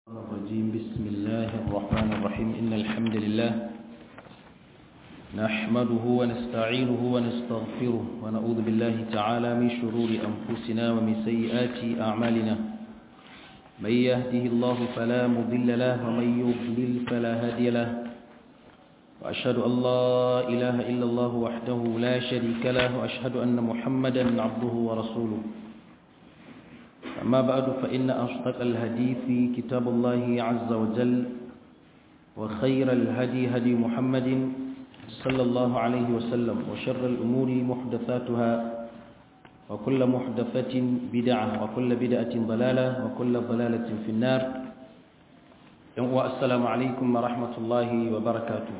الرجيم بسم الله الرحمن الرحيم إن الحمد لله نحمده ونستعينه ونستغفره ونعوذ بالله تعالى من شرور أنفسنا ومن سيئات أعمالنا من يهده الله فلا مضل له ومن يضلل فلا هادي له وأشهد أن لا إله إلا الله وحده لا شريك له وأشهد أن محمدا عبده ورسوله أما بعد فإن أصدق الحديث كتاب الله عز وجل وخير الهدي هدي محمد صلى الله عليه وسلم وشر الأمور محدثاتها وكل محدثة بدعة وكل بدعة ضلالة وكل ضلالة في النار السلام عليكم ورحمة الله وبركاته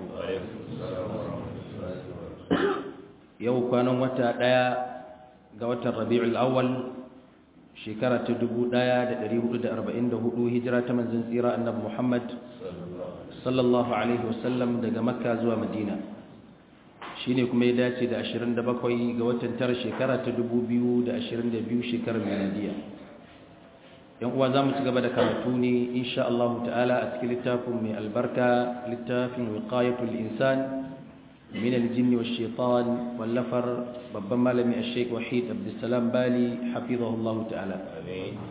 يوم كانوا متى قوة الربيع الأول shekara ta 1444 hijira ta manzon tsira annabi Muhammad sallallahu alaihi wasallam daga Makka zuwa Madina shine kuma ya dace da 27 ga watan tara shekara ta 2022 shekarar miladiya yan uwa zamu ci gaba da karatu ne insha Allah ta'ala a cikin littafin mai albarka littafin wiqayatul insan من الجن والشيطان واللفر babban malami a sheik wahid abdulsalam bali hafizahullahu ta'ala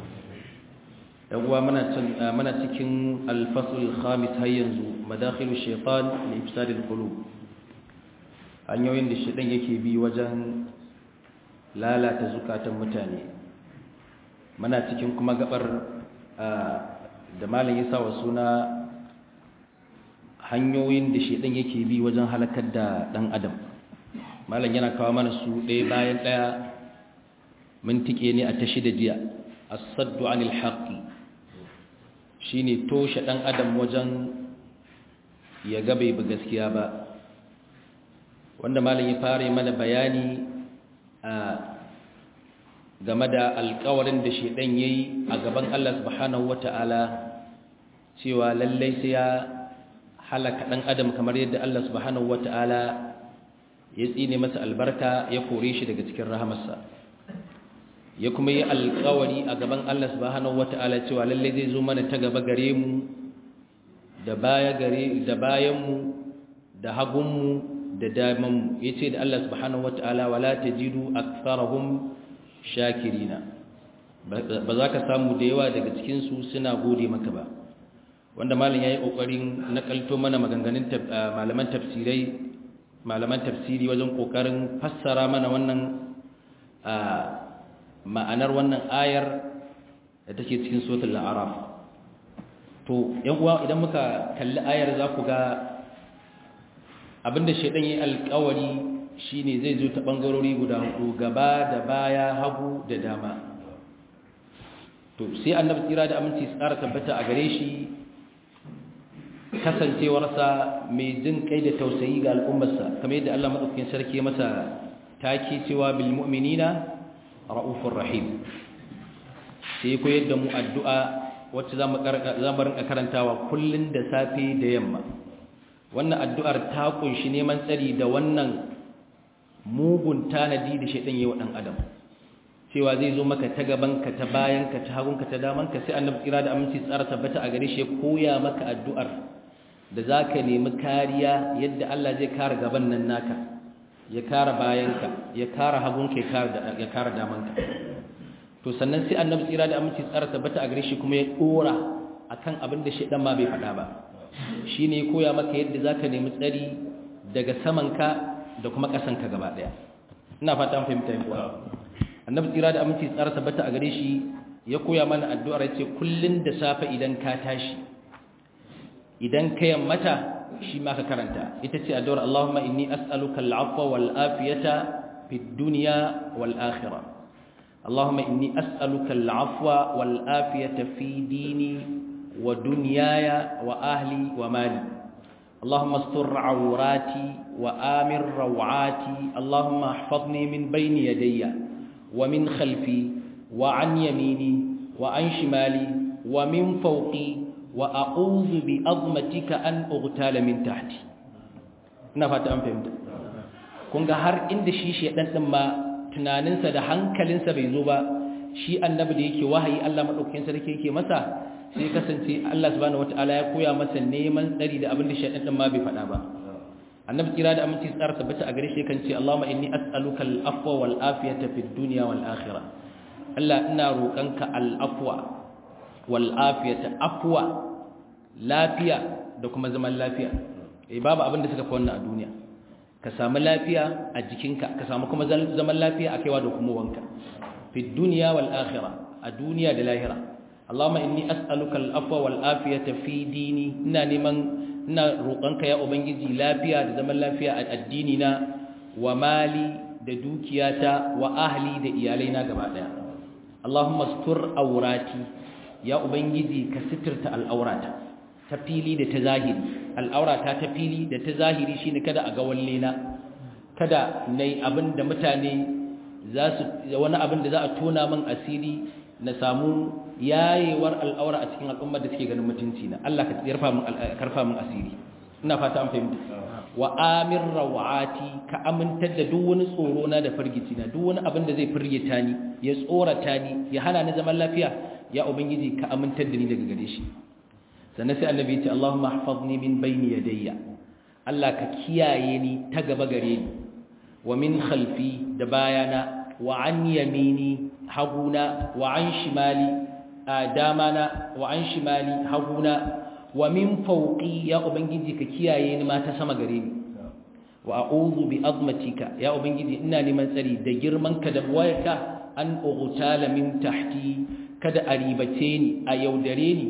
yawwa mana cikin alfasul khamis har yanzu madakhilu shaitan li ifsadil qulub hanyoyin da shaitan yake bi wajen lalata zukatan mutane mana cikin kuma gabar da malam ya sa wa suna hanyoyin da shedan yake bi wajen halakar da dan adam malam yana kawo mana su ɗaya bayan ɗaya mun tike ne a tashi da jiya as-saddu anil haqqi shine toshe dan adam wajen ya ga bai bi gaskiya ba wanda malam ya fara mana bayani a game da alƙawarin da shedan yayi a gaban Allah subhanahu wataala cewa lallai sai ya halaka ɗan adam kamar yadda Allah subhanahu wata'ala ya tsine masa albarka ya kore shi daga cikin rahamarsa ya kuma yi alkawari a gaban Allah subhanahu wata'ala cewa lalle zai zo mana ta gaba gare mu da baya gare da bayan mu da hagun mu da daman mu yace da Allah subhanahu wata'ala wala tajidu aktharahum shakirina ba za ka samu da yawa daga cikin su suna gode maka ba wanda malin ya yi ƙoƙarin nakalto mana maganganun malaman tafsirai malaman tafsiri wajen ƙoƙarin fassara mana wannan ma'anar wannan ayar da take cikin sotul la'araf to yan uwa idan muka kalli ayar za ku ga abinda shaidan yi alkawari shine zai zo ta ɓangarori guda hudu gaba da baya hagu da dama to sai annabi tsira da aminci tsara tabbata a gare shi kasancewarsa mai jin kai da tausayi ga al'ummarsa kamar yadda Allah madaukakin sarki masa taki cewa bil mu'minina raufur rahim sai ko yadda mu addu'a wacce zamu zamu rinka karantawa kullun da safe da yamma wannan addu'ar ta kunshi neman tsari da wannan mugun tanadi da shedan yayi wa dan adam cewa zai zo maka ta gaban ka ta bayan ka ta hagun ka ta daman ka sai annabi tsira da aminci tsara tabbata a gare shi ya koya maka addu'ar da za ka nemi kariya yadda Allah zai kare gaban nan naka ya kare bayanka ya kare hagunka ya kare damanka to sannan sai annabi tsira da aminci tsara tabbata a gare shi kuma ya dora akan abin da shedan ma bai faɗa ba shine ya koya maka yadda za ka nemi tsari daga samanka da kuma ƙasanka gaba ɗaya ina fata an fahimta yi kuwa annabi tsira da aminci tsara tabbata a gare shi ya koya mana addu'ar ya ce kullun da safe idan ka tashi idan ka yammata shi ma ka karanta ita ce addu'ar Allahumma inni as'aluka al'afwa wal afiyata fid dunya wal akhirah Allahumma inni as'aluka al'afwa wal afiyata fi dini wa dunyaya wa ahli wa mali Allahumma astur awrati wa amir rawati Allahumma ihfazni min bayni yadayya wa min khalfi wa an yamini wa an shimali wa min fawqi wa a'udhu bi azmatika an ughtala min tahti ina fata an fahimta kun ga har inda shi shedan din ma tunaninsa da hankalinsa bai zo ba shi annabi da yake wahayi Allah madaukakin sarki yake masa sai kasance Allah subhanahu wataala ya koya masa neman tsari da abin da shaytan din ma bai faɗa ba annabi kira da aminci tsara tabbata a gare shi kan ce Allahumma inni as'aluka al-afwa wal afiyata fid dunya wal akhirah Allah ina roƙanka al-afwa wal afiyata afwa lafiya da kuma zaman lafiya eh babu abin da suka fi wannan a duniya ka samu lafiya a jikinka ka samu kuma zaman lafiya a kaiwa da kuma wanka fid dunya wal akhirah a duniya da lahira Allahumma inni as'aluka al-afwa wal afiyata fi dini ina neman ina roƙonka ya ubangiji lafiya da zaman lafiya a addini na wa mali da dukiyata wa ahli da iyalaina gaba daya Allahumma astur awrati ya ubangiji ka sitirta al'aurata ta fili da ta zahiri al'aurata ta fili da ta zahiri shine kada a ga wallena kada nayi abin da mutane za su wani abin da za a tona min asiri na samu yayewar al'aura a cikin al'ummar da suke ganin mutunci na Allah ka yarfa min karfa min asiri ina fata an fahimta wa amir rawati ka amintar da duk wani tsoro na da firgici na duk wani abin da zai firgita ni ya tsorata ni ya hana ni zaman lafiya ya ubangiji ka amintar da ni daga gare shi sannan sai annabi ya ce Allahumma ihfazni min bayni yadayya Allah ka kiyaye ni ta gaba gare ni wa min khalfi da bayana wa an yamini haguna wa an shimali damana wa an shimali haguna wa min fawqi ya ubangiji ka kiyaye ni ma ta sama gare ni wa a'udhu bi azmatika ya ubangiji ina neman tsari da girman ka da wayarka an ughtala min tahti kada a ribace ni a yaudare ni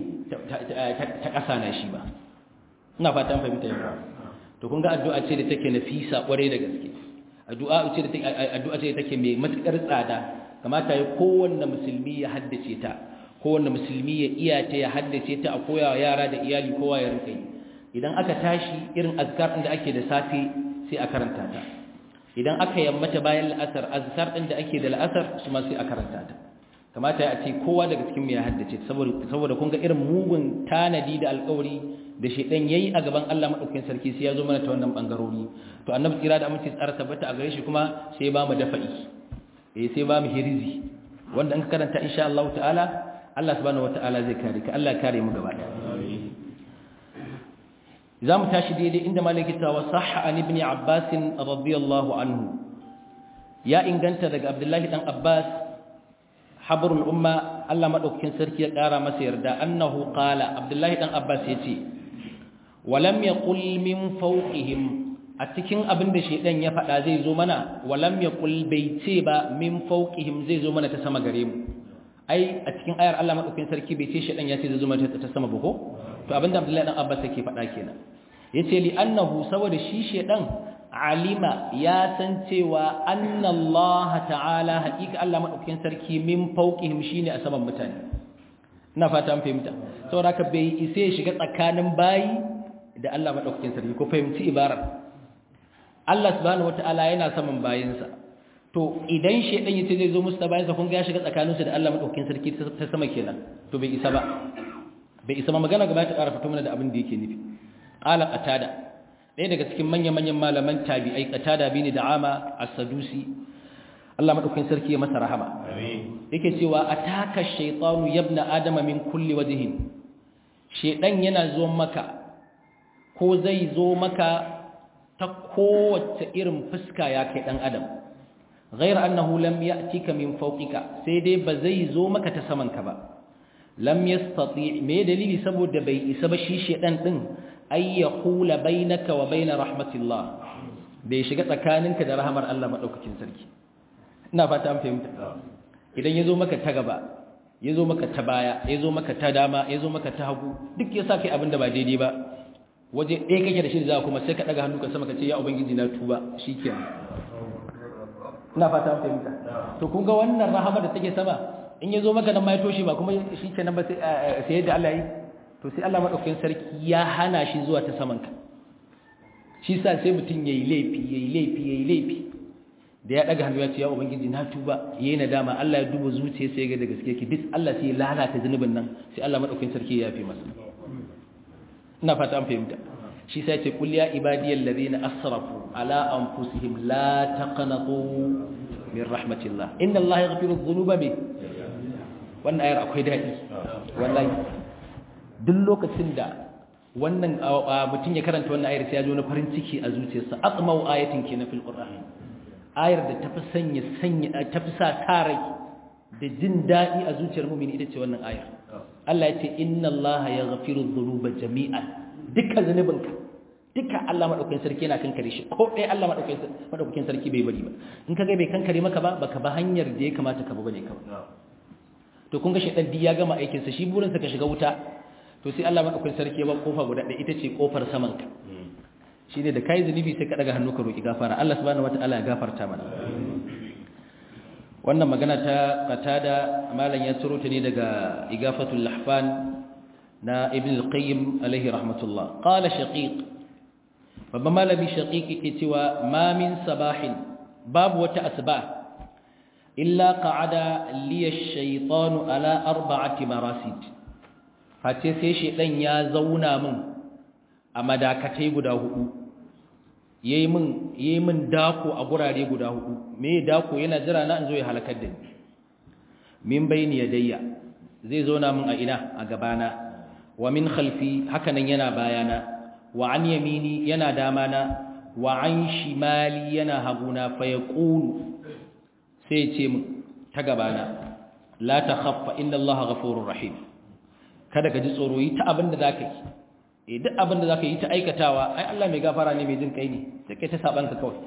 ta ƙasa na shi ba ina fatan fahimta yau to kun ga addu'a ce da take nafisa ƙwarai da gaske addu'a ce da take addu'a ce da take mai matukar tsada kamata ya kowanne musulmi ya haddace ta kowanne musulmi ya iya ta ya haddace ta a koyawa yara da iyali kowa ya rinka yi idan aka tashi irin azkar din da ake da safe sai a karanta ta idan aka yammata bayan la'asar azkar din da ake da la'asar su ma sai a karanta ta kamata ya ce kowa daga cikin mu ya haddace saboda saboda kun ga irin mugun tanadi da alƙawari da shedan yayi a gaban Allah madaukakin sarki sai ya zo mana ta wannan bangarori to annabi kira da amince tsara tabbata a gare shi kuma sai ba mu dafa'i eh sai ba mu hirizi wanda an karanta insha Allah ta'ala Allah subhanahu wata'ala zai kare ka Allah ya kare mu gaba daya zamu tashi daidai inda malaki ta wa sahha an ibn Abbas radiyallahu anhu ya inganta daga Abdullahi dan Abbas habrul umma Allah madaukakin sarki ya kara masa yarda annahu qala Abdullahi dan Abbas yace walam yaqul min fawqihim a cikin abin da shedan ya faɗa zai zo mana walam yaqul bai ce ba min fawqihim zai zo mana ta sama gare mu ai a cikin ayar Allah madaukakin sarki bai ce shedan ya ce zai zo mana ta sama ba ko to abinda Abdullahi dan Abbas yake faɗa kenan yace li annahu saboda shi shedan alima ya san cewa anna Allah ta'ala haƙiƙa Allah madaukakin sarki min fawqihim shine a saman mutane ina fata an fahimta saboda haka bai isa ya shiga tsakanin bayi da Allah madaukakin sarki ko fahimci ibarar Allah subhanahu wataala yana saman bayinsa to idan shedan yace zai zo musu ta bayinsa kun ga ya shiga tsakaninsu da Allah madaukakin sarki ta sama kenan to bai isa ba bai isa ba magana gaba ta ƙara fito mana da abin da yake nufi qala qatada ɗaya daga cikin manya-manyan malaman tabi'ai qatada bin da'ama as-sadusi Allah madaukakin sarki ya masa rahama yake cewa ataka shaytanu yabna adama min kulli wajhin shedan yana zo maka ko zai zo maka ta kowace irin fuska ya kai dan adam ghayr annahu lam ya'tika min fawqika sai dai ba zai zo maka ta saman ka ba lam yastati me dalili saboda bai isa ba shi shedan din ay yaqula bainaka wa bain rahmatillah bai shiga tsakaninka da rahmar Allah madaukakin sarki ina fata an fahimta idan yazo maka ta gaba yazo maka ta baya yazo maka ta dama yazo maka ta hagu duk yasa kai abin da ba daidai ba waje ɗaya kake da shi za kuma sai ka daga hannu ka sama ka ce ya ubangiji na tuba shikenan ina fata an fahimta to kun ga wannan rahama da take sama in yazo maka nan ma ya toshe ba kuma shikenan ba sai sai yadda Allah yi to sai Allah madaukakin sarki ya hana shi zuwa ta saman ka shi sa sai mutun yayi laifi yayi laifi yayi laifi da ya daga hannu ya ce ya ubangiji na tuba yayi nadama Allah ya duba zuciyarsa sai ya ga da gaske ki bis Allah sai ya lalata zunubin nan sai Allah madaukakin sarki ya yafe masa ina fata an fahimta shi sai ce kul ya ibadiyal ladina asrafu ala anfusihim la taqnatu min rahmatillah inna allaha yaghfiru dhunuba bi wannan ayar akwai dadi wallahi duk lokacin da wannan mutum ya karanta wannan ayar sai ya ji wani farin ciki a zuciyarsa atmau ayatin ke na fil qur'an ayar da tafi sanya sanya tafi sa tarai da jin dadi a zuciyar mu'mini ita ce wannan ayar Allah ya ce inna Allah yaghfiru dhunuba jami'an dukkan zanubinka dukkan Allah madaukakin sarki yana kankare shi ko dai Allah madaukakin madaukakin sarki bai bari ba in kaga bai kankare maka ba baka ba hanyar da ya kamata ka ba bane kawai to kun ga shedan ya gama aikin sa shi burin sa ka shiga wuta to sai Allah madaukakin sarki ya ba kofa guda ɗaya ita ce kofar saman ka shine da kai zunubi sai ka daga hannu ka roki gafara Allah subhanahu wataala ya gafarta mana wannan magana ta qatada malam ya tsoro ta ne daga igafatul lahfan na ibn al-qayyim alaihi rahmatullah qala shaqiq babban malami shaqiq yake cewa ma min sabahin babu wata asba illa qa'ada li ash-shaytanu ala arba'ati marasid face sai shedan ya zauna min a madakatai guda hudu yayi min yayi min dako a gurare guda hudu me dako yana jira na in zo ya halakar da ni min bayni yadayya zai zauna min a ina a gabana wa min khalfi hakanan yana bayana wa an yamini yana damana wa an shimali yana haguna fa yaqulu sai ce min ta gabana la takhaffa inna allaha ghafurur rahim kada ka ji tsoro yi ta abin da zaka yi eh duk abin da zaka yi ta aikatawa ai Allah mai gafara ne mai jin kai ne sai kai ta saban ka kawai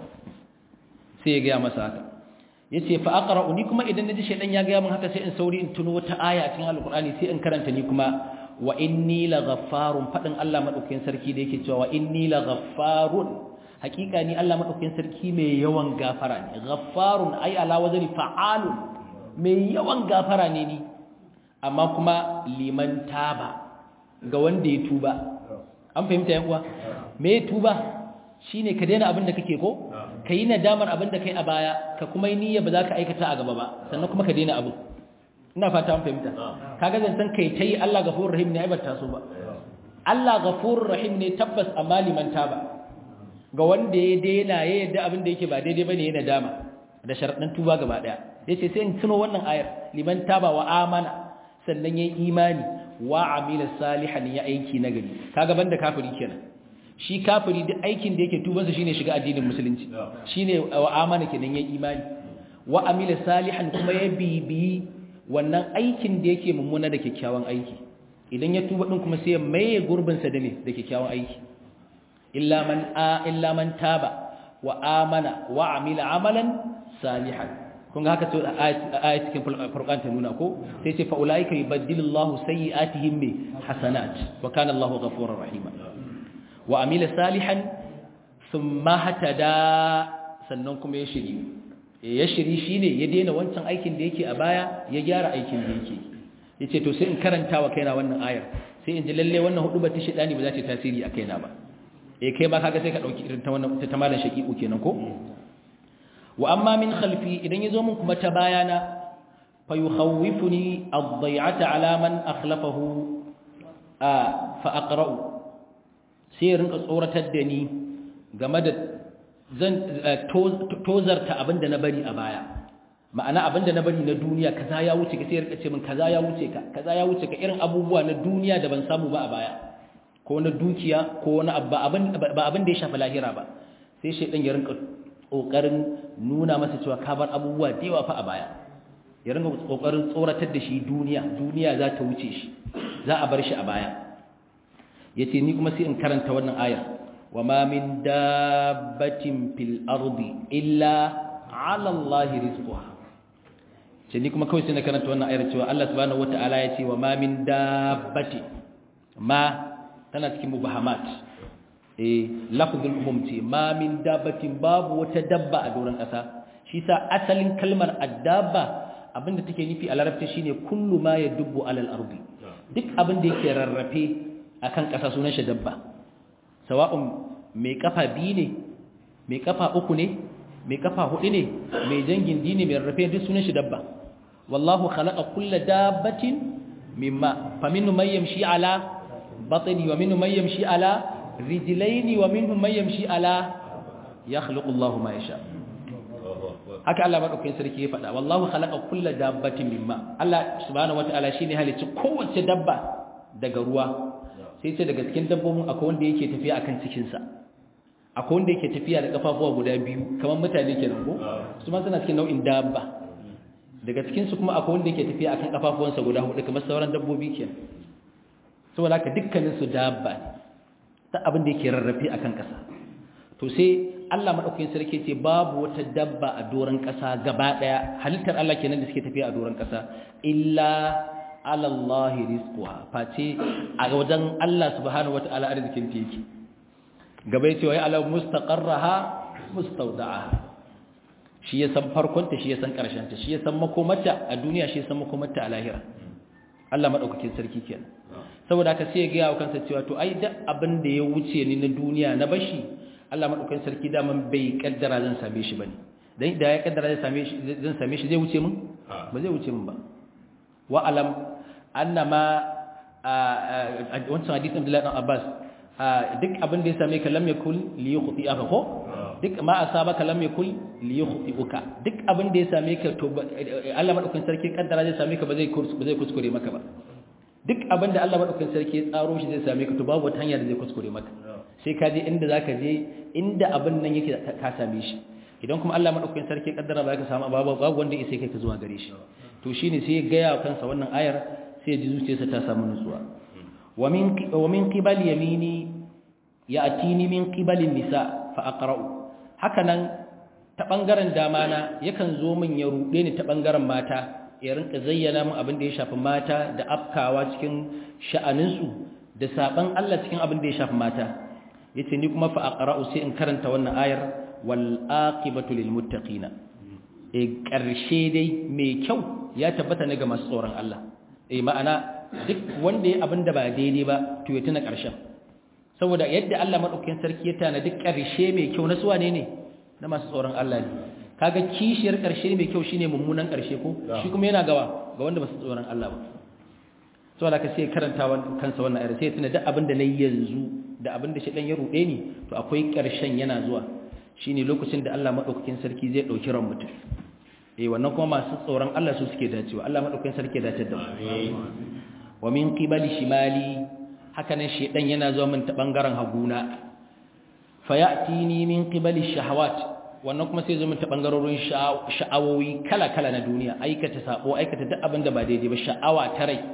sai ya ga masa haka yace fa aqra'u ni kuma idan naji shedan ya ga min haka sai in sauri in tuno wata aya a cikin alqur'ani sai in karanta ni kuma wa inni laghaffarun fadin Allah madaukakin sarki da yake cewa wa inni laghaffarun hakika ni Allah madaukakin sarki mai yawan gafara ne ghaffarun ai ala wazani fa'alun mai yawan gafara ne ni amma kuma liman taba ga wanda ya tuba an fahimta yan uwa me tuba shine ka daina abin da kake ko ka yi nadamar abin da kai a baya ka kuma yi niyya ba za ka aikata a gaba ba sannan kuma ka daina abu ina fata an fahimta kaga zancen kai ta yi Allah gafurur rahim ne ai bata so ba Allah gafurur rahim ne tabbas amma liman taba ga wanda ya daina ya yadda abin da yake ba daidai bane ya nadama da sharadin tuba gaba daya yace sai in tuno wannan ayar liman taba wa amana sannan yayi imani wa amila salihan ya aiki nagari kaga banda kafiri kenan shi kafiri duk aikin da yake tubansa shine shiga addinin musulunci shine wa amana kenan yayi imani wa amila salihan kuma ya bibi wannan aikin da yake mummuna da kyakkyawan aiki idan ya tuba din kuma sai ya maye gurbin sa da ne da kyakkyawan aiki illa man a illa man taba wa amana wa amila amalan salihan kun ga haka to ayat cikin furqan ta nuna ko sai ce fa ulaika yubaddilullahu sayyi'atihim bi hasanat wa kana Allahu ghafurur rahima wa amila salihan thumma hatada sannan kuma ya shiri ya shiri shine ya daina wancan aikin da yake a baya ya gyara aikin da yake yace to sai in karanta wa kaina wannan ayar sai in ji lalle wannan hudu bata shedani ba za ta tasiri a kaina ba eh kai ma kaga sai ka dauki irin ta wannan ta malan shaqiqu kenan ko wa amma min khalfi idan yazo mun kuma ta bayana fa yukhawifuni ad-day'ata ala man akhlafahu fa aqra'u sai rinka tsoratar da ni game da zan tozarta abinda na bari a baya ma'ana abinda na bari na duniya kaza ya wuce ka sai rinka ce min kaza ya wuce ka kaza ya wuce ka irin abubuwa na duniya da ban samu ba a baya ko na dukiya ko wani ba abin ba abin da ya shafi lahira ba sai shedan ya rinka kokarin nuna masa cewa ka bar abubuwa da yawa fa a baya ya rinka kokarin tsoratar da shi duniya duniya za ta wuce shi za a bar shi a baya yace ni kuma sai in karanta wannan ayar wa ma min dabbatin fil ardi illa ala allahi rizquha ce ni kuma kawai sai na karanta wannan ayar cewa Allah subhanahu wataala yace wa ma min dabbati ma tana cikin mubahamat eh lafzul umum ce ma min dabbatin babu wata dabba a doron kasa shi sa asalin kalmar addabba abinda take nufi a larabci shine kullu ma yadubbu alal ardi duk abin da yake rarrafe akan ƙasa sunan shi dabba sawa'un mai kafa biyu ne mai kafa uku ne mai kafa hudu ne mai jangin dini mai rarrafe duk sunan shi dabba wallahu khalaqa kulla dabbatin mimma faminhum man yamshi ala batni wa minhum man yamshi ala rijlaini wa minhum man yamshi ala yakhluqu Allahu ma yasha haka Allah madaukakin sarki ya faɗa wallahu khalaqa kulla dabbatin mimma Allah subhanahu wataala shine halicci kowace dabba daga ruwa sai ce daga cikin dabbobin akwai wanda yake tafiya akan cikinsa akwai wanda yake tafiya da kafafuwa guda biyu kamar mutane kenan ko su ma suna cikin nau'in dabba daga cikin su kuma akwai wanda yake tafiya akan kafafuwansa guda hudu kamar sauran dabbobi kenan saboda haka dukkanin su dabba ne ta abin da yake rarrafe akan kasa to sai Allah madaukakin sarki ce babu wata dabba a doron kasa gaba daya halittar Allah kenan da suke tafiya a doron kasa illa ala Allah rizquha face a wajen Allah subhanahu wataala arzikin ta yake gaba yace wa ala mustaqarraha mustawda'aha shi ya san farkonta shi ya san ta shi ya san makomarta a duniya shi ya san makomarta a lahira Allah madaukakin sarki kenan saboda haka sai ya ga kansa cewa to ai duk abin da ya wuce ni na duniya na bashi Allah madaukakin sarki daman bai kaddara zan same shi bane dan da ya kaddara zan same shi zan same shi zai wuce min ba zai wuce min ba wa alam annama wancan hadisin Abdullah dan Abbas duk abin da ya same ka lam yakul li yukhti aka ko duk ma asabaka lam yakul li yukhti'uka duk abin da ya same ka to Allah madaukakin sarki kaddara zai same ka ba zai ba zai kuskure maka ba duk abin da Allah madaukakin sarki ya tsaro shi zai same ka to babu wata hanya da zai kuskure maka sai ka je inda zaka je inda abin nan yake ka same shi idan kuma Allah madaukakin sarki kaddara ba ka samu babu babu wanda yake kai ka zuwa gare shi to shine sai ya gaya kansa wannan ayar sai ya ji zuciyarsa ta samu nutsuwa wa min wa min qibali yamini ya'tini min qibali nisa fa aqra'u hakanan ta bangaren dama na yakan zo min ya rude ni ta bangaren mata ya rinka zayyana min abin da ya shafi mata da afkawa cikin sha'aninsu da saban Allah cikin abin da ya shafi mata yace ni kuma fa aqra'u sai in karanta wannan ayar wal aqibatu lil muttaqina e karshe dai mai kyau ya tabbata ne ga masu tsoron Allah eh ma'ana duk wanda ya abin da ba daidai ba to ya tuna karshen saboda yadda Allah madaukakin sarki ya tana duk karshe mai kyau na suwa ne ne na masu tsoron Allah ne kaga kishiyar karshe mai kyau shine mummunan karshe ko shi kuma yana gawa ga wanda ba su tsoron Allah ba saboda ka sai karanta kansa wannan ayar sai tuna duk abin da nayi yanzu da abin da shedan ya rude ni to akwai karshen yana zuwa shine lokacin da Allah madaukakin sarki zai dauki ran mutum eh wannan kuma masu tsoron Allah su suke dacewa Allah madaukakin sarki ya dace da mu wa min qibali shimali haka nan shedan yana zuwa min ta bangaren haguna fayatini min qibali shahawat wannan kuma sai zo min ta bangarorin sha'awowi kala-kala na duniya aikata sabo aikata duk abin da ba daidai ba sha'awa ta rai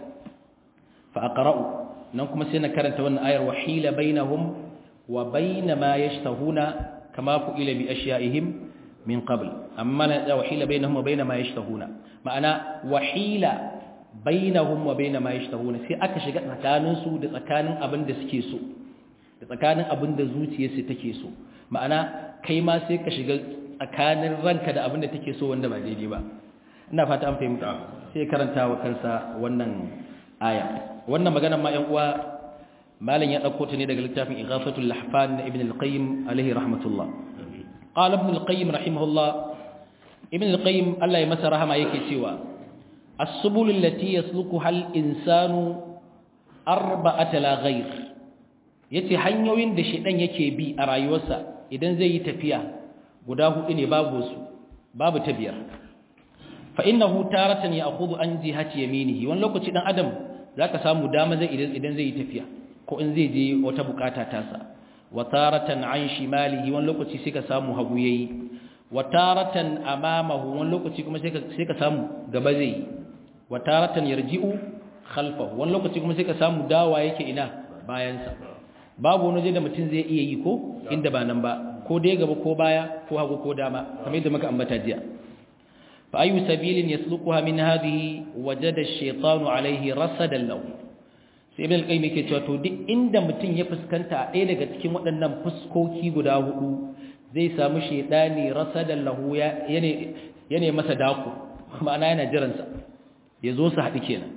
fa aqra'u nan kuma sai na karanta wannan ayar wahila bainahum wa bain ma yashtahuna kama fu'ila bi ashya'ihim min qabl amma la wahila bainahum wa bain ma yashtahuna ma'ana wahila bainahum wa bain ma yashtahuna sai aka shiga tsakanin su da tsakanin abin da suke so da tsakanin abin da zuciyarsu take so ma'ana kai ma sai ka shiga tsakanin ranka da abin da take so wanda ba daidai ba ina fata an fahimta sai karanta wa kansa wannan aya wannan maganar ma 'yan uwa malam ya dauko ta ne daga littafin Ighafatul Lahfan na Ibn al-Qayyim alaihi rahmatullah qala Ibn al-Qayyim rahimahullah Ibn al-Qayyim Allah ya masa rahama yake cewa as-subul allati yaslukuha al-insanu arba'ata la ghayr yace hanyoyin da shedan yake bi a rayuwarsa idan zai yi tafiya guda hudu ne babu su babu ta biyar fa innahu taratan ya'khudhu an jihati yaminihi wani lokaci dan adam zaka samu dama zai idan idan zai yi tafiya ko in zai je wata bukata tasa wa taratan an shimalihi wani lokaci sai ka samu hagu yayi wa taratan amamahu wani lokaci kuma sai ka sai ka samu gaba zai wa taratan yarji'u khalfahu wani lokaci kuma sai ka samu dawa yake ina bayansa babu wani waje da mutum zai iya yi ko inda ba nan ba ko dai gaba ko baya ko hagu ko dama kamar yadda muka ambata jiya fa ayu sabilin yasluquha min hadhihi wajada ash-shaytanu alayhi rasadan lahu sai ibn al-qayyim yake cewa to duk inda mutum ya fuskanta ɗaya daga cikin waɗannan fuskoki guda hudu zai samu shaytani rasadan lahu ya yane yane masa daku ma'ana yana jiransa ya zo su haɗu kenan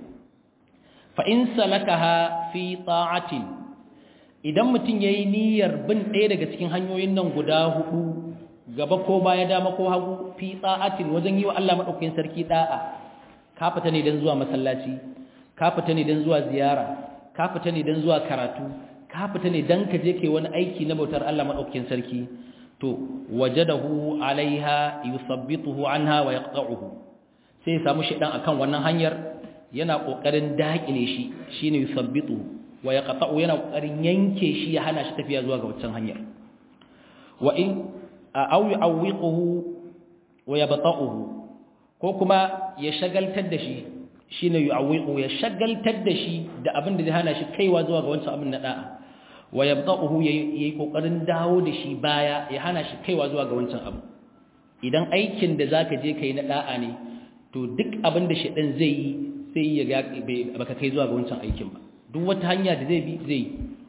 fa in salakaha fi ta'atin idan mutum ya yi niyyar bin ɗaya daga cikin hanyoyin nan guda hudu gaba ko baya dama ko hagu fi tsa'atin wajen yi wa Allah maɗaukakin sarki ɗa'a ka fita ne don zuwa masallaci ka fita ne don zuwa ziyara ka fita ne don zuwa karatu ka fita ne don ka je kai wani aiki na bautar Allah maɗaukakin sarki to wajadahu alaiha yusabbituhu anha wa yaqta'uhu sai ya samu shaidan akan wannan hanyar yana kokarin dakile shi shine yusabbitu wa yaqta'u yana kokarin yanke shi ya hana shi tafiya zuwa ga wancan hanyar wa in aw yu'awwiquhu wa yabta'uhu ko kuma ya shagaltar da shi shine yu'awwiqu ya shagaltar da shi da abin da zai hana shi kaiwa zuwa ga wancan abin na da'a wa yabta'uhu yayi kokarin dawo da shi baya ya hana shi kaiwa zuwa ga wancan abu idan aikin da zaka je kai na da'a ne to duk abin da shedan zai yi sai ya ga baka kai zuwa ga wancan aikin ba duk wata hanya da zai bi zai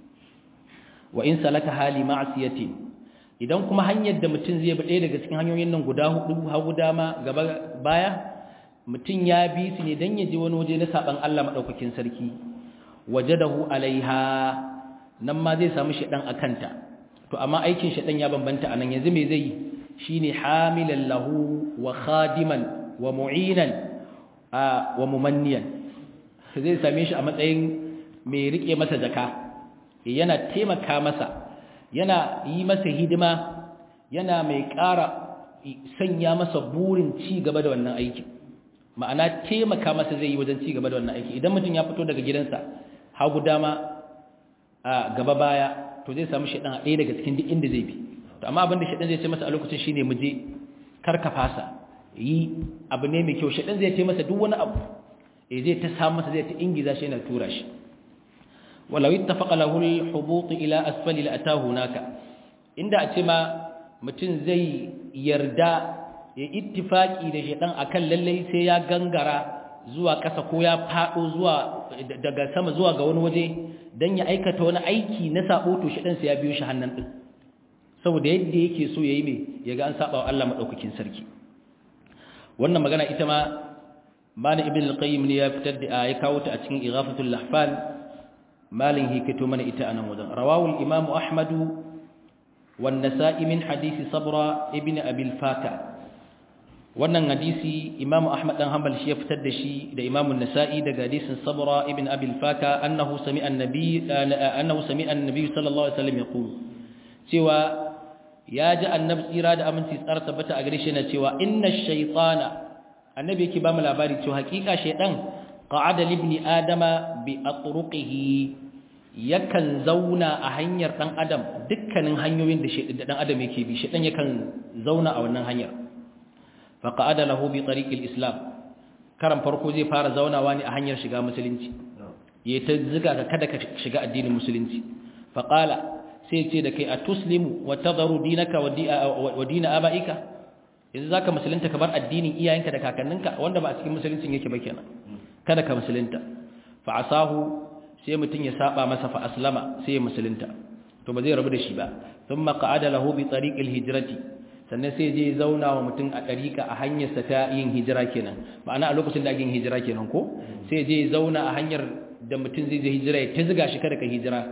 wa in salaka hali ma'siyatin idan kuma hanyar da mutum zai bi ɗaya daga cikin hanyoyin nan guda hudu hagu dama gaba baya mutum ya bi su ne dan ya je wani waje na saban Allah madaukakin sarki wajadahu alaiha nan ma zai samu shedan akanta to amma aikin shedan ya bambanta anan yanzu me zai shine hamilan lahu wa khadiman wa mu'inan wa mumanniyan zai same shi a matsayin mai rike masa jaka yana taimaka masa yana yi masa hidima yana mai ƙara sanya masa burin ci gaba da wannan aiki ma'ana taimaka masa zai yi wajen ci gaba da wannan aiki idan mutum ya fito daga gidansa hagu dama a gaba baya to zai samu shaɗan a ɗaya daga cikin duk inda zai bi to amma abinda shaɗan zai ce masa a lokacin shine mu je kar ka fasa yi abu ne mai kyau shaɗan zai ce masa duk wani abu e zai ta samu masa zai ta ingiza shi yana tura shi walau ittafaqa lahu al-hubut ila asfali la atahu naka inda a ce ma mutum zai yarda ya ittifaki da shaɗan akan lalle sai ya gangara zuwa ƙasa ko ya faɗo zuwa daga sama zuwa ga wani waje dan ya aikata wani aiki na sabo to shaɗan sai ya biyo shi hannan din saboda yadda yake so yayi me yaga an saba wa Allah madaukakin sarki wannan magana ita ma malin ibn al-qayyim ne ya fitar da ya kawo ta a cikin ighafatul lahfan malin hikato mana ita anan wajen rawahu al-imam ahmad wan nasa'i min hadisi sabra ibn abi al-faka wannan hadisi imam ahmad dan hanbal shi ya fitar da shi da imam an-nasa'i daga hadisin sabra ibn abi al-faka annahu sami'a an-nabi annahu sami'a an-nabi sallallahu alaihi wasallam yaqul cewa ya ji annabi tsira da aminci tsara tabbata a gare shi na cewa inna shaytana annabi yake ba mu labari cewa hakika shaydan qa'ada libni adama bi atruqihi yakan zauna a hanyar dan adam dukkanin hanyoyin da shaydan dan adam yake bi shaydan yakan zauna a wannan hanyar fa qa'ada lahu bi tariqil islam karan farko zai fara zaunawa ne a hanyar shiga musulunci yayi ta ziga ka kada ka shiga addinin musulunci fa qala sai ce da kai a tuslimu wa tadharu dinaka wa dina abaika yanzu zaka musulunta ka bar addinin iyayenka da kakanninka wanda ba a cikin musuluncin yake ba kenan kada ka musulunta fa asahu sai mutun ya saba masa fa aslama sai ya musulunta to ba zai rabu da shi ba thumma qa'ada lahu bi tariqil hijrati sannan sai je zauna wa mutun a tariqa a hanyar sa ta yin hijira kenan ma'ana a lokacin da ake yin hijira kenan ko sai je zauna a hanyar da mutun zai je hijira ya ta ziga shi kada ka hijira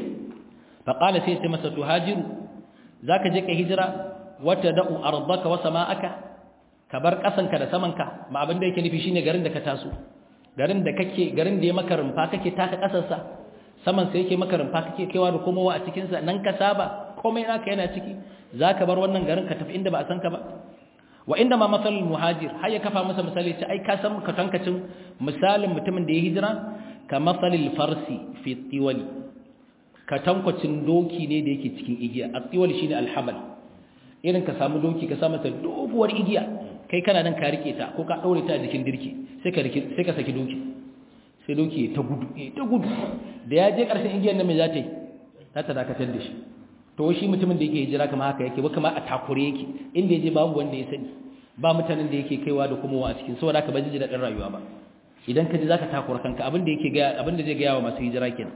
faƙala sai sai masa tuhajiru za ka je ka hijira wata da'u arzaka wa sama'aka ka bar ƙasanka da samanka ma abin da yake nufi shine garin da ka taso garin da kake garin da ya maka rumfa kake taka ƙasarsa saman sai yake maka rumfa kake kaiwa da komowa a cikinsa nan ka saba komai naka yana ciki za ka bar wannan garin ka tafi inda ba a san ka ba wa inda ma masalul muhajir har ya kafa masa misali ce ai ka san ka tankacin misalin mutumin da ya hijira ka masalil farsi fi tiwali katankwacin doki ne da yake cikin igiya a tsiwal shi ne alhamal irin ka samu doki ka samu ta doguwar igiya kai kana nan ka rike ta ko ka ɗaure ta a jikin dirki sai ka saki doki sai doki ta gudu ta gudu da ya je ƙarshen igiyar nan mai za ta yi za ta dakatar da shi to shi mutumin da yake hijira kama haka yake ba kama a takure yake inda ya je babu wanda ya sani ba mutanen da yake kaiwa da kuma wa a cikin saboda haka ba ji daɗin rayuwa ba idan ka ji za ka takura kanka abin da yake gaya abin da zai gaya wa masu hijira kenan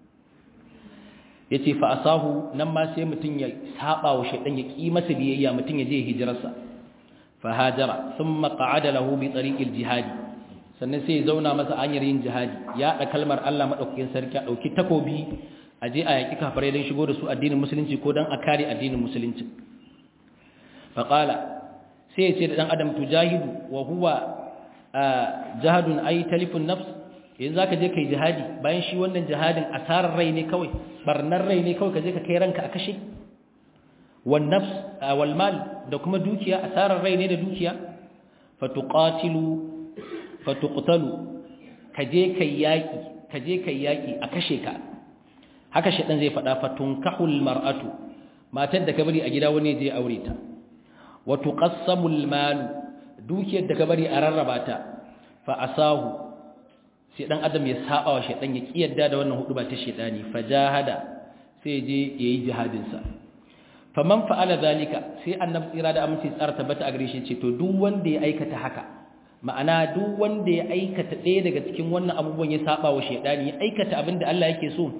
ya ce fa'asahu nan ma sai mutum ya saba wa shaidan ya ƙi masa biyayya mutum ya je hijirarsa fahajara sun maƙa'ada lahu bi tsariƙil jihadi sannan sai ya zauna masa hanyar yin jihadi ya haɗa kalmar Allah maɗaukakin sarki a ɗauki takobi a je a yaƙi kafarai don shigo da su addinin musulunci ko don a kare addinin musulunci faƙala sai ya ce da ɗan adam tujahidu wa huwa jihadun ai talifin nafs yanzu za ka je ka yi jihadi bayan shi wannan jihadin asarar rai ne kawai barnar rai ne kawai ka je ka kai ranka a kashe wal nafs wal mal da kuma dukiya asarar rai ne da dukiya fatuqatilu fatuqtalu ka je kai yaki ka je kai yaki a kashe ka haka shedan zai faɗa fatunkahul mar'atu matar da ka bari a gida wani je aure ta wa tuqassamul mal dukiyar da ka bari a rarraba ta fa asahu sai dan adam ya saba wa shedan ya kiyarda da wannan hudu ba ta shedani fajahada sai je yayi jihadin sa faman fa'ala zalika sai annabi tsira da aminci tsara tabbata a gare shi ce to duk wanda ya aikata haka ma'ana duk wanda ya aikata ɗaya daga cikin wannan abubuwan ya saba wa shedani ya aikata abin da Allah yake so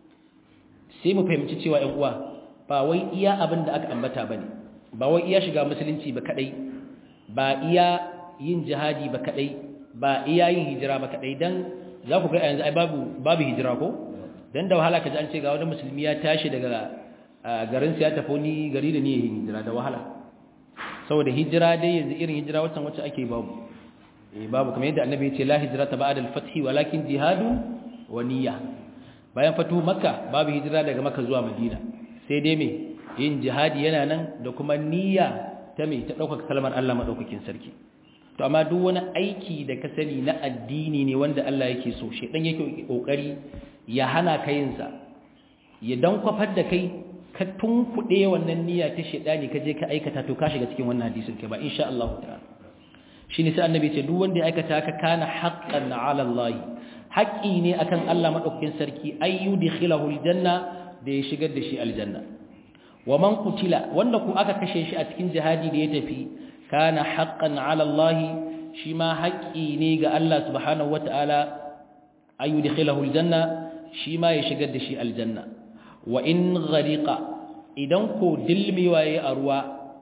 sai mu fahimci cewa ƴan uwa ba wai iya abin da aka ambata bane ba wai iya shiga musulunci ba kadai ba iya yin jihadi ba kadai ba iya yin hijira ba kadai dan za ku ga yanzu ai babu babu hijira ko dan da wahala kaji an ce ga wani musulmi ya tashi daga garin sa ya tafi ni gari da niyyar hijira da wahala saboda hijira dai yanzu irin hijira wacce wacce ake babu eh babu kamar yadda annabi ya ce la hijrata ba'da al-fath walakin jihadu wa niyya bayan fatu makka babu hijira daga makka zuwa madina sai dai me yin jihadi yana nan da kuma niyya ta me ta dauka kalmar Allah madaukakin sarki to amma duk wani aiki da ka sani na addini ne wanda Allah yake so shedan yake kokari ya hana ka yin sa ya dan kwafar da kai ka tunkuɗe wannan niyya ta shedani ka je ka aikata to ka shiga cikin wannan hadisin kai ba insha Allah ta'ala shine sai annabi ce duk wanda ya aikata ka kana haqqan 'ala Allah haƙi ne akan Allah madaukakin sarki ayyudkhilahu aljanna da ya shigar da shi aljanna wa man qutila wanda ku aka kashe shi a cikin jihadi da ya tafi kana haqqan 'ala Allah shi ma haƙi ne ga Allah subhanahu wata'ala ayyudkhilahu aljanna shi ma ya shigar da shi aljanna wa in ghariqa idan ko dilmiwa yayi a ruwa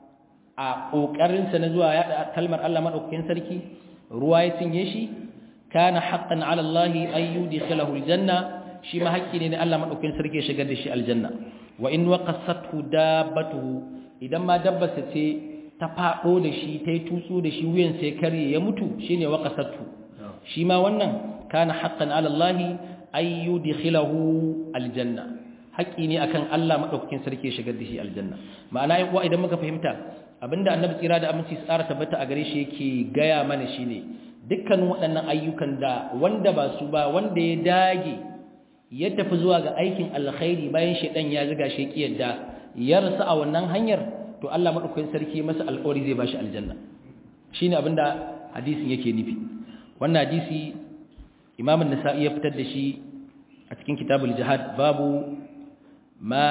a kokarin sa na zuwa ya kalmar Allah madaukakin sarki ruwa ya cinye shi kana haqqan ala Allah ay yudkhilahu aljanna shi ma haƙƙi ne na Allah madaukakin sarki ya shigar da shi aljanna wa in waqasathu dabbatuhu idan ma dabbarsa ce ta fado da shi ta yi tutsu da shi wuyan sai karye ya mutu shine waqasathu shi ma wannan kana haqqan ala Allah ay yudkhilahu aljanna haƙƙi ne akan Allah madaukakin sarki ya shigar da shi aljanna ma'ana yan uwa idan muka fahimta abinda annabi tsira da aminci tsara tabbata a gare shi yake gaya mana shine dukkanin waɗannan ayyukan da wanda ba su ba wanda ya dage ya tafi zuwa ga aikin alkhairi bayan shedan ya ziga shi ki yadda ya rasu a wannan hanyar to Allah madaukakin sarki masa alƙawari zai bashi aljanna shine abinda hadisin yake nufi wannan hadisi Imam an-Nasa'i ya fitar da shi a cikin kitabul jihad babu ma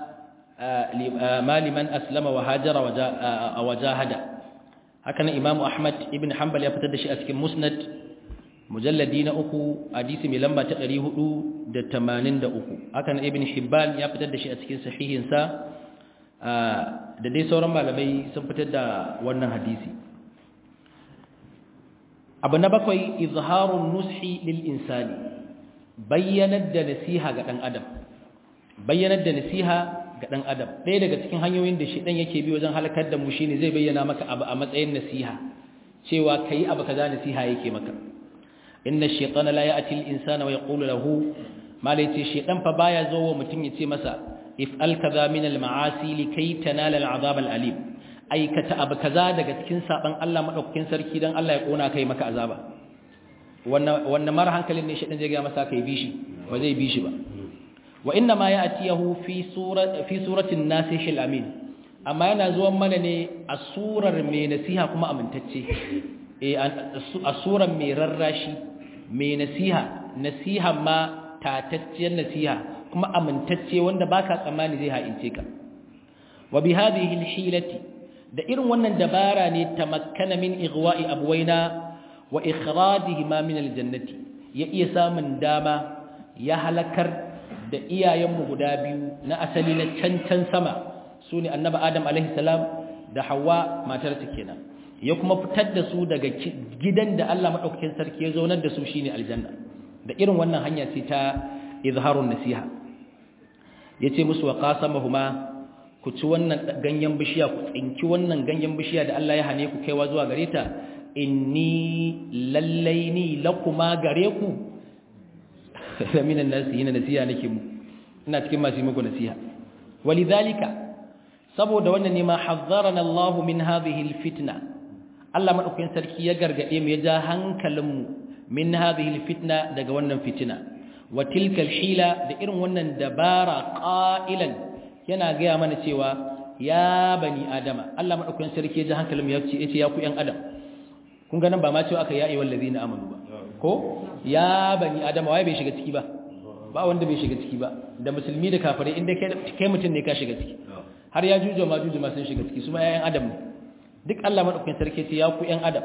ma liman aslama wa hajara wa wajahada haka nan Imam Ahmad ibn Hanbal ya fitar da shi a cikin Musnad mujalladi na uku hadisi mai lamba ta 483 haka nan Ibn Hibban ya fitar da shi a cikin sahihin sa da dai sauran malamai sun fitar da wannan hadisi abu na bakwai izharun nushi lil insani bayyanar da nasiha ga dan adam bayyanar da nasiha ga ɗan adam ɗaya daga cikin hanyoyin da shi ɗan yake bi wajen halakar da mu shi ne zai bayyana maka abu a matsayin nasiha cewa ka yi abu kaza nasiha yake maka inna shaitana la ya'ti al-insana wa yaqulu lahu malai ce shaitan fa baya zo wa mutum ya ce masa if al kaza min al-ma'asi likay tanala al-'adab al-alim aikata abu kaza daga cikin saban Allah madaukakin sarki dan Allah ya kona kai maka azaba wannan wannan mara hankalin ne shaitan zai ga masa kai bishi ba zai bishi ba wa inna ma ya'tiyahu fi surati fi suratin nasihil amin amma yana zuwan mana ne a surar mai nasiha kuma amintacce eh a surar mai rarrashi mai nasiha nasiha ma tatacciyar nasiha kuma amintacce wanda baka tsammani zai haince ka wa bi hadhihi alhilati da irin wannan dabara ne tamakkana min igwa'i abwaina wa ikhrajihima min aljannati ya iya samun dama ya halakar da iyayenmu guda biyu na asali na cancan sama su ne annaba adam salam da hawa matarsa kenan ya kuma fitar da su daga gidan da Allah maɗaukakin sarki ya zaunar da su shine aljanna da irin wannan hanya ce ta izharun nasiha yace musu wa qasamahuma ku ci wannan ganyen bishiya ku tsinki wannan ganyen bishiya da Allah ya hane ku kaiwa zuwa gare ta inni lallaini lakuma gare ku minan nasi yana nasiha nake mu ina cikin masu muku nasiha walidhalika saboda wannan ne ma hazzarana Allah min hadhihi alfitna Allah madaukakin sarki ya gargade mu ya ja hankalin mu min hadhihi alfitna daga wannan fitina wa tilka alhila da irin wannan dabara qailan yana ga mana cewa ya bani adama Allah madaukakin sarki ya ji hankalin ya ce yace ya ku yan adam kun ga nan ba ma cewa aka ya ayyuhal ladina amanu ba ko ya bani adama waye bai shiga ciki ba ba wanda bai shiga ciki ba da musulmi da kafirai inda kai mutum ne ka shiga ciki har ya jujo ma jujo ma sun shiga ciki su ma yayan adam ne duk Allah madaukakin sarki ce ya ku yan adam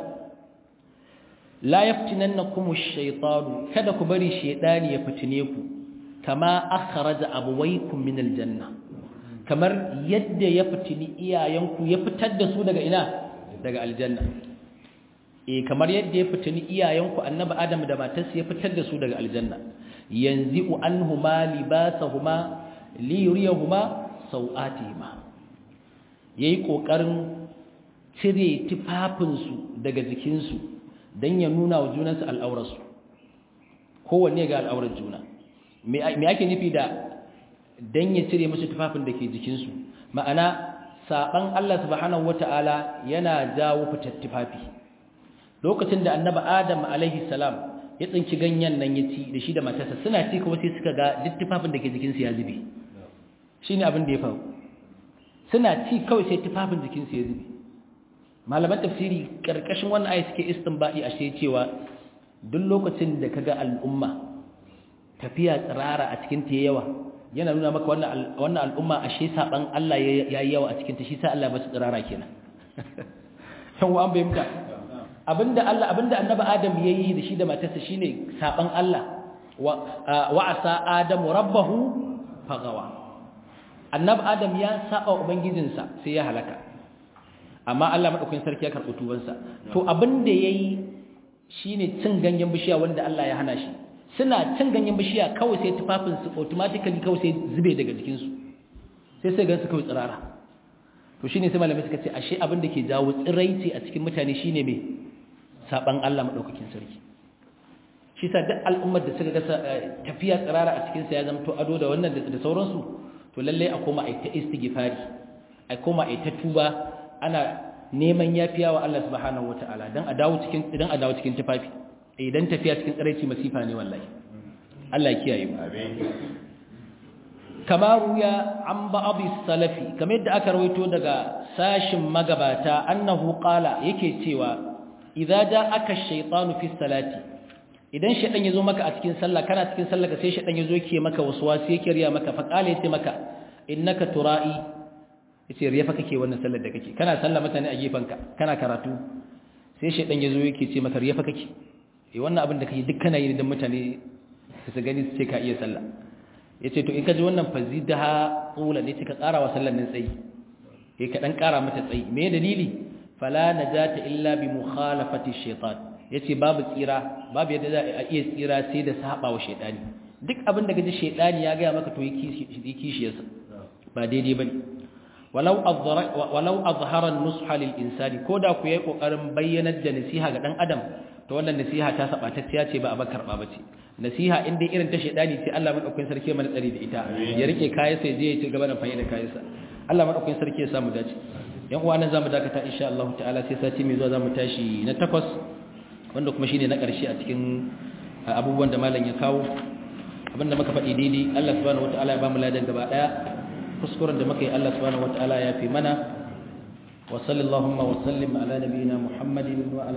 la yaftinannakum ash-shaytanu kada ku bari shaytani ya fitine ku kama akhraja abawaykum min al-janna kamar yadda ya fitini iyayenku ya fitar da su daga ina daga aljanna eh kamar yadda ya fitini iyayenku annabi adam da matarsa ya fitar da su daga aljanna yanzu anhuma libasahuma li yuriyahuma sau'atihima yayi kokarin cire tufafin su daga jikin su dan ya nuna wa junansu al'aurarsu kowanne ga al'aurar juna me ake nufi da dan ya cire musu tufafin da ke jikin su ma'ana saban Allah subhanahu wataala yana jawo fitar tufafi lokacin da annabi adam alaihi salam ya tsinci ganyen nan ya ci da shi da matarsa suna ci kuma sai suka ga duk tufafin da ke jikinsu ya zube shi ne abin da ya faru suna ci kawai sai tufafin jikinsu ya zube malaman tafsiri karkashin wannan ayi suke istinbadi a shi cewa duk lokacin da kaga al'umma tafiya tsirara a cikin ta yawa yana nuna maka wannan wannan al'umma ashe saban Allah yayi yawa a cikin ta shi sa Allah ba su tsirara kenan yan wa an bayyana abinda Allah abinda annabi Adam yayi da shi da matarsa shine saban Allah wa asa Adam rabbahu fagawa annabi Adam ya saba ubangijinsa sai ya halaka amma Allah madaukakin sarki ya karɓi tubansa to abinda yayi shine cin ganyen bishiya wanda Allah ya hana shi suna cin ganyen bishiya kawai sai tufafin su automatically kawai sai zube daga jikin su sai sai gansu kawai tsirara to shine sai malamai suka ce ashe abin da ke jawo tsiraici a cikin mutane shine me saban Allah madaukakin sarki shi sa duk al'ummar da suka ga tafiya tsirara a cikin sa ya zama to ado da wannan da sauransu to lalle a koma ai ta istighfari ai koma ai ta tuba ana neman yafiya wa Allah subhanahu wataala dan a dawo cikin idan a dawo cikin tufafi idan tafiya cikin tsiraici masifa ne wallahi Allah ya kiyaye mu amin kama ruya an ba'adhi salafi kamar yadda aka rawaito daga sashin magabata annahu qala yake cewa idza ja'aka ash-shaytanu fi salati idan shaytan yazo maka a cikin sallah kana cikin sallah ka sai shaytan yazo yake maka waswasi yake riya maka fa qala yace maka innaka tura'i yace riya fa kake wannan sallar da kake kana sallah mutane a gefanka kana karatu sai shaytan yazo yake ce maka riya fa kake eh wannan abin da kake duk kana yi dan mutane su gani su ce ka iya sallah yace to in ka ji wannan fazidaha qula ne ka ƙara wa sallar nan tsayi eh ka dan ƙara mata tsayi me dalili fala najata illa bi mukhalafati shaytan yace babu tsira babu yadda za a iya tsira sai da saba wa shaytani duk abin da kaji shaytani ya ga maka to yi kishiyarsa ba daidai bane walau azhara walau azhara an-nusha lil insani koda ku yayi kokarin bayyanar da nasiha ga dan adam to wannan nasiha ta sabatacciya ce ba a bakar ba bace nasiha in dai irin ta shedani ce Allah madaukakin sarki mana tsari da ita ya rike kayan sai je ya ci gaba da fayyada kayan sa Allah madaukakin sarki ya samu dace yan uwa nan zamu dakata insha Allah ta'ala sai sati mai zuwa zamu tashi na takwas wanda kuma shine na karshe a cikin abubuwan da malam ya kawo abinda muka faɗi daidai Allah subhanahu wataala ya ba mu ladan gaba daya kuskuren da muka yi Allah subhanahu wataala ya fi mana wa sallallahu wa sallim ala nabiyina Muhammadin wa ala